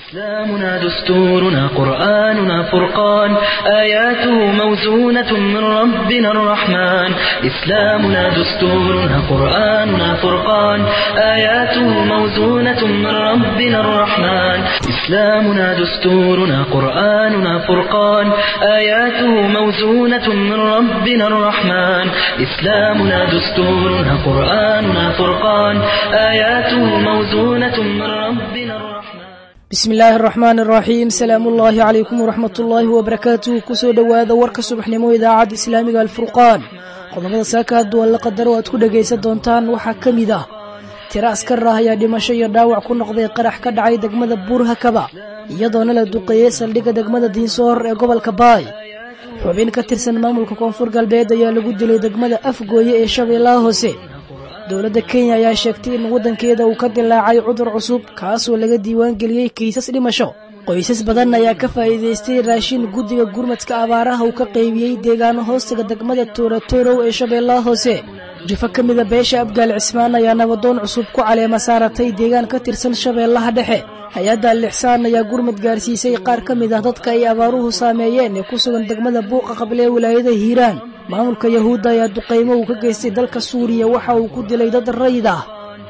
إسلامنا دستورنا قرآننا فرقان آياته موزونة من ربنا الرحمن إسلامنا دستورنا قرآننا فرقان آياته موزونة من ربنا الرحمن إسلامنا دستورنا قرآننا فرقان آياته موزونة من ربنا الرحمن إسلامنا دستورنا قرآننا فرقان آياته موزونة من ربنا الرحمن bismi illaahi araxmaan araxiim salaamu ullaahi calaykum waraxmat ullaahi wabarakaatuh kusoo dhowaada warka subaxnimo idaacadda islaamiga alfurqaan qodobada saaka hadduu alla qadaro aad ku dhagaysan doontaan waxaa ka mid ah tiro askar ah ayaa dhimasho iyo dhaawac ku noqday qarax ka dhacay degmada buurhakaba iyadoona la duqeeyey saldhigga degmada diinsoor ee gobolka baay xubin ka tirsan maamulka koonfur galbeed ayaa lagu dilay degmada afgooye ee shabeellaha hoose dowladda kenya ayaa sheegtay in waddankeeda uu ka dilaacay cudur cusub kaasoo laga diiwaangeliyey kiisas dhimasho qoysas badan ayaa ka faa'iidaystay raashin guddiga gurmadka abaaraha uu ka qaybiyey deegaano hoostaga degmada tooratoorow ee shabeellaha hoose jufo ka mida beesha abgaal cismaan ayaa nabadoon cusub ku caleema saaratay deegaan ka tirsan shabeellaha dhexe hay-adda alixsaan ayaa gurmad gaarsiisay qaar ka mid ah dadka ay abaaruhu saameeyeen ee ku sugan degmada buuqa qable ee wilaayada hiiraan maamulka yahuudda ayaa duqaymo uu ka geystay dalka suuriya waxa uu ku dilay dad rayid ah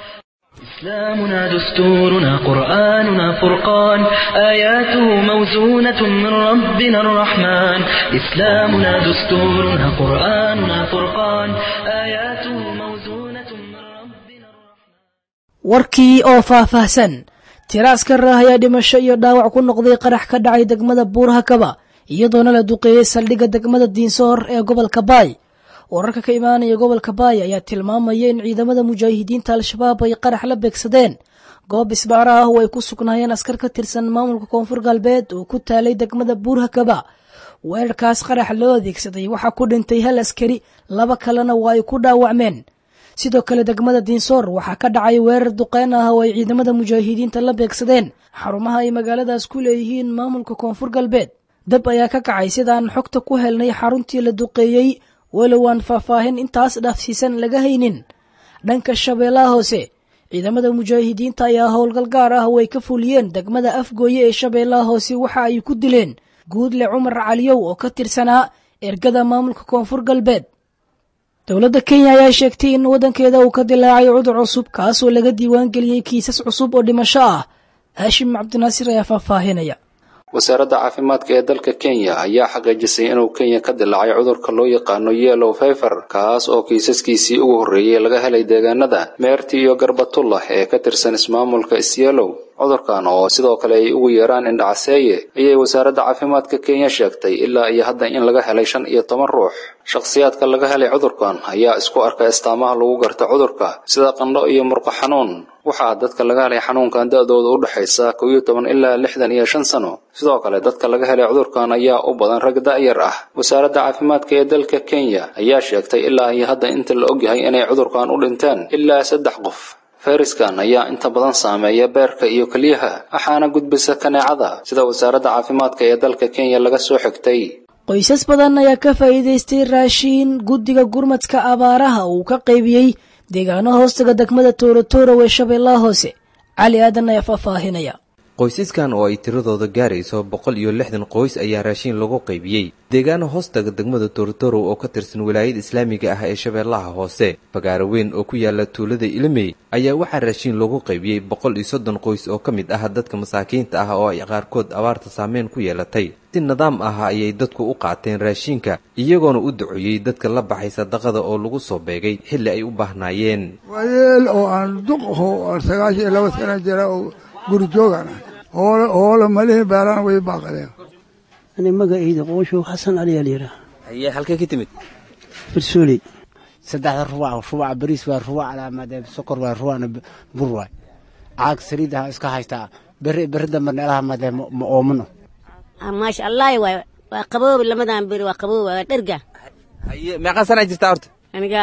إسلامنا دستورنا قرآننا فرقان آياته موزونة من ربنا الرحمن إسلامنا دستورنا قرآننا فرقان آياته موزونة من ربنا الرحمن warkii oo faahfaahsan tiro askar ah ayaa dhimasho iyo dhaawac ku noqday qarax ka dhacay degmada buurhakaba iyadoona la duqeeyey saldhigga degmada diinsoor ee gobolka baay wararka ka imaanaya gobolka baay ayaa tilmaamaya in ciidamada mujaahidiinta al-shabaab ay qarax la beegsadeen goob isbaara ah oo ay ku sugnaayeen askar ka tirsan maamulka koonfur galbeed oo ku taalay degmada buurhakaba weerarkaas qarax loo adeegsaday waxaa ku dhintay hal askari laba kalena waa ay ku dhaawacmeen sidoo kale degmada diinsoor waxaa ka dhacay weerar duqeyn ah oo ay ciidamada mujaahidiinta la beegsadeen xarumaha ay magaaladaas ku leeyihiin maamulka koonfur galbeed dab ayaa ka kacay sidaan xogta ku helnay xaruntii la duqeeyey walow aan faahfaahin intaas dhaafsiisan laga haynin dhanka shabeellaha hoose ciidamada mujaahidiinta ayaa howlgal gaar ah oo ay ka fuliyeen degmada afgooye ee shabeellaha hoose waxa ay ku dileen guudle cumar caliyow oo ka tirsanaa ergada maamulka koonfur galbeed dowladda kenya ayaa sheegtay in waddankeeda uu ka dilaacay cudur cusub kaasoo laga diiwaangeliyey kiisas cusub oo dhimasho ah haashim cabdinaasir ayaa faahfaahinaya wasaaradda caafimaadka ee dalka kenya ayaa xaqiijisay inuu kenya ka dilaacay cudurka loo yaqaano yellow fever kaas oo kiisaskiisii ugu horreeyey laga helay deegaanada meerti iyo garbatullah ee ka tirsan ismaamulka isyelow cudurkan oo sidoo kale ay ugu yeeraan indhacaseeye ayay wasaaradda caafimaadka kenya sheegtay ilaa iyo hadda in laga helay shan iyo toban ruux shakhsiyaadka laga helay cudurkan ayaa isku arkay astaamaha lagu garta cudurka sida qandho iyo murqo xanuun waxaa dadka laga helay xanuunkan da-dooda u dhexaysa kow iyo toban ilaa lixdan iyo shan sano sidoo kale dadka laga helay cudurkan ayaa u badan rag da-yar ah wasaaradda caafimaadka ee dalka kenya ayaa sheegtay ilaa iyo hadda inta la ogyahay inay cudurkan u dhinteen ilaa saddex qof fayraskan ayaa inta badan saameeya beerka iyo keliyaha waxaana gudbisa kaneecada sida wasaaradda caafimaadka ee dalka kenya laga soo xigtay qoysas badan ayaa ka faa'iidaystay raashiin guddiga gurmadka abaaraha uu ka qaybiyey deegaano hoostaga degmada tooratoorow ee shabeellaha hoose cali aadan ayaa faahfaahinaya qoysaskan oo ay tiradooda gaarayso boqol iyo lixdan qoys ayaa raashiin lagu qaybiyey deegaano hoostaga degmada toorotorow oo ka tirsan wilaayada islaamiga ah ee shabeellaha hoose fagaaro weyn oo ku yaala tuulada ilimey ayaa waxaa raashiin lagu qaybiyey boqol iyo soddon qoys oo ka mid ah dadka masaakiinta ah oo ay qaarkood abaarta saameyn ku yeelatay si nidaam ah ayay dadku u qaateen raashiinka iyagoona u duceeyey dadka la baxay sadaqada oo lagu soo beegay xilli ay u baahnaayeen waayeel oo aan duq aho aan sagaashan iyo laba sana jira oo guri joogaan ah hoole hoole malihi beeraan way baaqaleen ani magacayda qooshow xasan ali alyira haye halkee ka timid barsooley saddexda rubac rubac bariis waa rubac alaamade sokor waa rubacna bur waay caag saliidaha iska haystaa beri beri dambe neelaha made ma oomano maasha allahi waay waa qaboobi lamadan beri waa qaboobi waa dherga haye meeqaa sanaa jirtaa horta aniga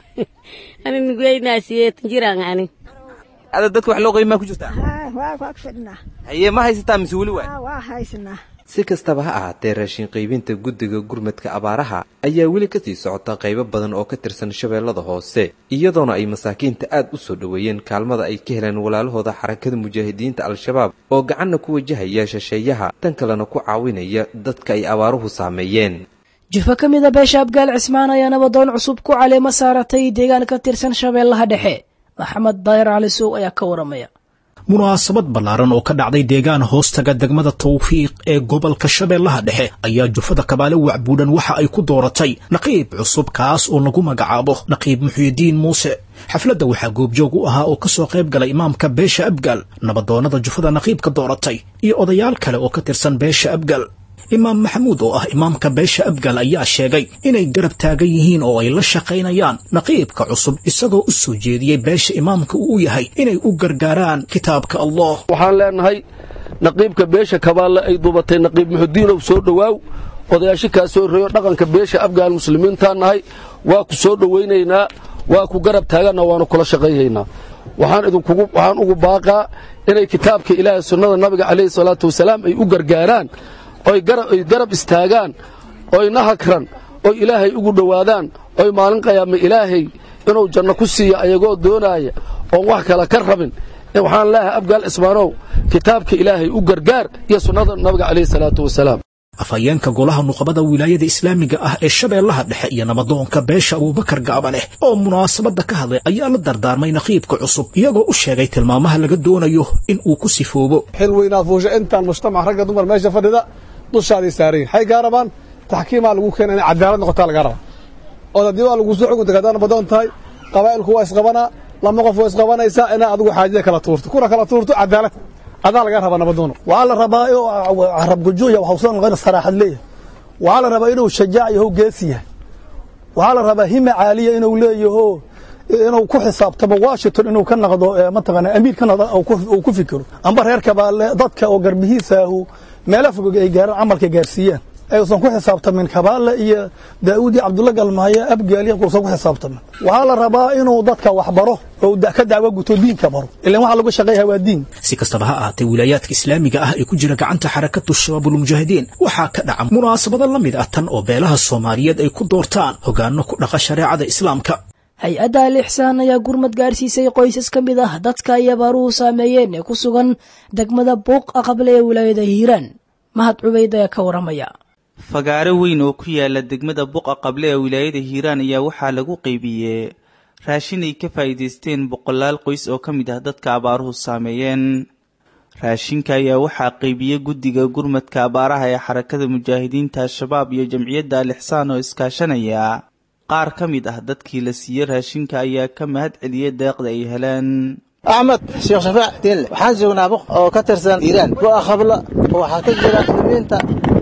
ani nugeyna siyeetan jiraan ani ada dadka wax loo qayb maa ku jirtaa waa waa ku fidhnaa haye ma haysataa mise weli waay waa haysanaa si kastaba ha ahaatee raashin qaybinta guddiga gurmadka abaaraha ayaa weli kasii socota qaybo badan oo ka tirsan shabeellada hoose iyadoona ay masaakiinta aad u soo dhoweeyeen kaalmada ay ka heleen walaalahooda xarakada mujaahidiinta al-shabaab oo gacanna ku wajahaya shisheeyaha tan kalena ku caawinaya dadka ay abaaruhu saameeyeen jufo ka mid a beesha abgaal cismaan ayaa nabadoon cusub ku caleemo saaratay deegaan ka tirsan shabeellaha dhexe maxamed daayar cali suuq ayaa ka waramaya munaasabad ballaaran oo ka dhacday deegaan hoostaga degmada tawfiiq ee gobolka shabeellaha dhexe ayaa jufada kabaale wacbuudhan waxa ay ku dooratay naqiib cusub kaas oo lagu magacaabo naqiib muxyidiin muuse xafladda waxaa goobjoog u ahaa oo ka soo qayb galay imaamka beesha abgaal nabadoonnada jufada naqiibka dooratay iyo odayaal kale oo ka tirsan beesha abgaal imaam maxamuud oo ah imaamka beesha abgal ayaa sheegay inay garab taagan yihiin oo ay la shaqaynayaan naqiibka cusub isagoo u soo jeediyey beesha imaamka uu u yahay inay u gargaaraan kitaabka allah waxaan leenahay naqiibka beesha kabaalle ay duubatay naqiib muxudiinow soo dhowaaw odayaasho kaa soo reeyo dhaqanka beesha abgaal muslimiintaan nahay waa ku soo dhowaynaynaa waa ku garab taaganna waanu kula shaqaynaynaa waxaan idinkugu waxaan ugu baaqaa inay kitaabka ilaahay sunnada nabiga calayhi salaatu wasalaam ay u gargaaraan oy garab istaagaan oy nahakran oy ilaahay ugu dhowaadaan oy maalin qayaama ilaahay inuu janno ku siiya ayagoo doonaaya oon wax kale ka rabin waxaan leeyahay abgaal cismaanow kitaabka ilaahay u gargaar iyo sunnada nabiga calayhi salaatu wasalaam afhayeenka golaha nuqabada wilaayada islaamiga ah ee shabeellaha dhexe iyo nabadoonka beesha abuubakar gaabaneh oo munaasabadda ka hadlay ayaa la dardaarmay naqiibka cusub iyagoo u sheegay tilmaamaha laga doonayo in uu ku sifoobo xil weynaad fuusha intaan mujtamac ragga dumar meesha fadhida dushaaday saarayin waxay gaa rabaan taxkiimaa lagu keena inay cadaalad noqotaa lagaa rabaa ood haddii waa lagu soo xukunta haddaad nabadoon tahay qabaa'ilku waa isqabanaa lama qof waa isqabanaysaa inaa adigu xaajada kala tuurto kuna kala tuurto cadaalad adaa lagaa rabaa nabadoono waxaa la rabaa rabgujuuya waxuusan noqon saraaxad leeyahay waxaa la rabaa inuu shajaac yaho geesi yahay waxaa la rabaa hima caaliya inuu leeyaho inuu ku xisaabtamo washington inuu ka noqdo mataqaana amiir ka noqdo uu ku fikiro amba reer kabaale dadka oo garbihiisaahu meelo fogog ay gaaraan camalka gaarsiiyaan ayuusan ku xisaabtamin kabaale iyo daa'uud iyo cabdulla galmaayo abgaaliya uusan ku xisaabtamin waxaa la rabaa inuu dadka wax baro oo ka dacwo guto diinka baro ilan waxa lagu shaqeeyaha waa diin si kastaba ha ahaatee wilaayaadka islaamiga ah ee ku jira gacanta xarakatu shabaabulmujaahidiin waxaa ka dhaca munaasabado la mid ah tan oo beelaha soomaaliyeed ay ku doortaan hogaano ku dhaqa shareecada islaamka hay-adda al ixsaan ayaa gurmad gaarsiisay qoysas ka mid ah dadka ay abaaruhu saameeyeen ee ku sugan degmada buuq aqable ee wilaayada hiiraan mahad cubayd ayaa ka waramaya fagaaro weyn oo ku yaala degmada buqa qable ee wilaayada hiiraan ayaa waxaa lagu qaybiyey raashin ay ka faa'iidaysteen boqolaal qoys oo ka mid ah dadka abaaruhu saameeyeen raashinka ayaa waxaa qaybiyey guddiga gurmadka abaaraha ee xarakada mujaahidiinta al-shabaab iyo jamciyadda al ixsaan oo iskaashanaya qaar ka mid ah dadkii la siiyey raashinka ayaa ka mahad celiyey deeqda ay heleen axmed sheekh shafaac diinle waxaan joognaa buq oo ka tirsan iiraan bu'a khabla waxaa ka jira muslimiinta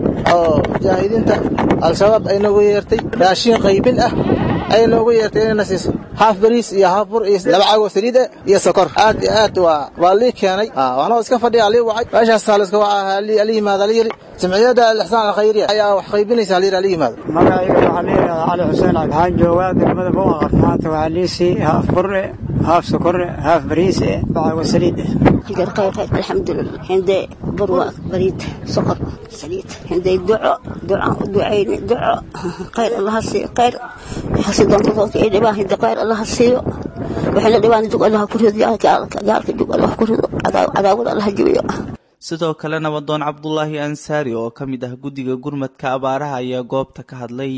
oo mujaahidiinta al-shabaab ay noogu yeertay raashin qaybin ah ay noogu yeertay inayna siiso haaf bariis iyo haaf bur iyo laba cago saliid eh iyo sokor aad iyo aad waa waa lii keenay waxnoo iska fadhiya alii wacay meeshaas taaliska waa ali yimaada la yiri jamciyadda alixsaan alkhayriya ayaa wax qaybinaysa la yiri ali yimaado magacayga waxaa leeyahay cali xuseen cali waxaan joogaa degmada buqaqar maanta waxaa liisii haaf bure haaf sokore haaf bariis eh cago saliid eh خير خير خير الحمد لله عندي بروة بريد سكر سليت عندي دعاء دعاء دعيني دعاء خير الله هسي خير حسي دون صوت إيدي باهي خير الله هسي وحنا ديوان جوج الله كرهد يا قالك قالك جوج الله كرهد عذاب الله جويو sidoo kale nabadoon cabdulaahi ansaari oo ka mid ah guddiga gurmadka abaaraha ayaa goobta ka hadlay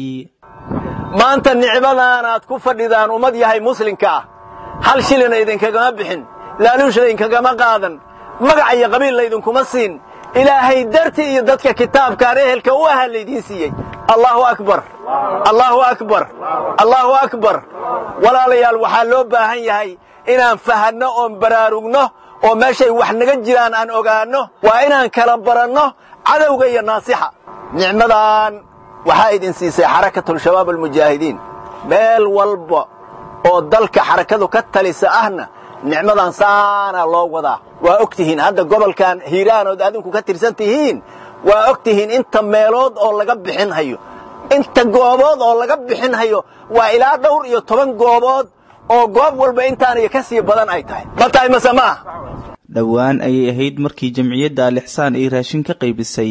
maanta nicmadan aad ku fadhidaan ummad yahay muslimka ah hal shilina idinkagama bixin laaluushna idinkagama qaadan magac iyo qabiil laydinkuma siin ilaahay darti iyo dadka kitaabkaan ehelka u aha laydiin siiyey allaahu akbar allaahu akbar allaahu akbar walaalayaal waxaa loo baahan yahay inaan fahanno oon baraarugno oo meeshay wax naga jiraan aan ogaanno waa inaan kala baranno cadowga iyo naasixa nicmadan waxaa idin siisay xarakatulshabaab almujaahidiin meel walba oo dalka xarakadu ka talisa ahna nicmadan saana loo wadaa waa og tihiin hadda gobolkan hiiraanood adinku ka tirsan tihiin waa og tihiin inta meelood oo laga bixin hayo inta goobood oo laga bixin hayo waa ilaa dhowr iyo toban goobood oo goob walba intaaniyo ka sii badan ay tahay ma tahay mase ma ah dhowaan ayay ahayd markii jamciyadda al ixsaan ay raashin ka qaybisay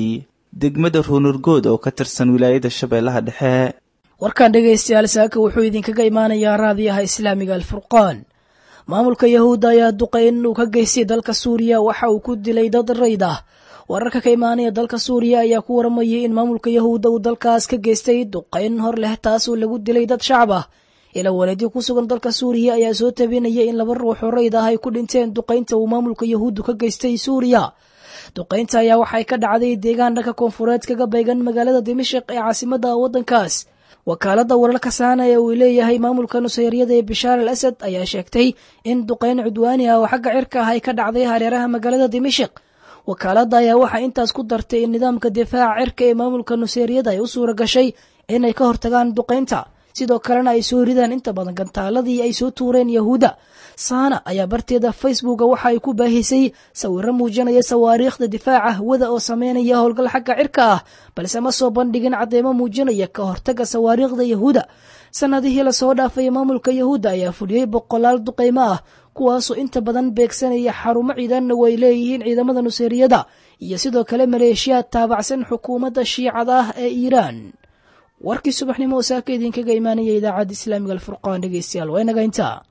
degmada ruunurgood oo ka tirsan wilaayada shabeellaha dhexe warkan dhegaystayaal saaka wuxuu idinkaga imaanayaa raadiyaha islaamiga alfurqaan maamulka yahuudda ayaa duqay in uu ka geystay dalka suuriya waxa uu ku dilay dad rayd ah wararka ka imaanaya dalka suuriya ayaa ku waramayay in maamulka yahuudda uu dalkaas ka geystay duqayn hor leh taasoo lagu dilay dad shacab ah ilaa wareedyo ku sugan dalka suuriya ayaa soo tabinaya in laba ruux oo rayd ah ay ku dhinteen duqaynta uu maamulka yahuuddu ka geystay suuriya duqaynta ayaa waxay ka dhacday deegaan dhanka koonfureed kaga baygan magaalada dimashik ee caasimada waddankaas wakaalada wararka saana ee uu leeyahay maamulka nusayryada ee bishaar al asad ayaa sheegtay in duqayn cudwaani ah oo xagga cirka ah ay ka dhacday hareeraha magaalada dimashik wakaaladda ayaa waxaa intaas ku dartay in nidaamka difaaca cirka ee maamulka nusayryada ay u suura gashay inay ka hortagaan duqaynta sidoo kalena ay soo ridaan inta badan gantaaladii ay soo tuureen yahuudda saana ayaa barteeda facebooka waxa ay ku baahisay sawiro muujinaya sawaariikhda difaaca hawada oo sameynaya howlgal xagga cirka ah balse ma soo bandhigin cadeymo muujinaya ka hortaga sawaariikhda yahuuda sanadihii lasoo dhaafay maamulka yahuudda ayaa fuliyey boqolaal duqaymo ah kuwaasoo inta badan beegsanaya xarumo ciidanna way leeyihiin ciidamada nuseeriyada iyo sidoo kale maleeshiyaad taabacsan xukuumadda shiicada ah ee iiraan warkii subaxnimo oo saaka idinkaga imaanaya idaacadda islaamiga alfurqaan dhegeystayaal waa inaga intaa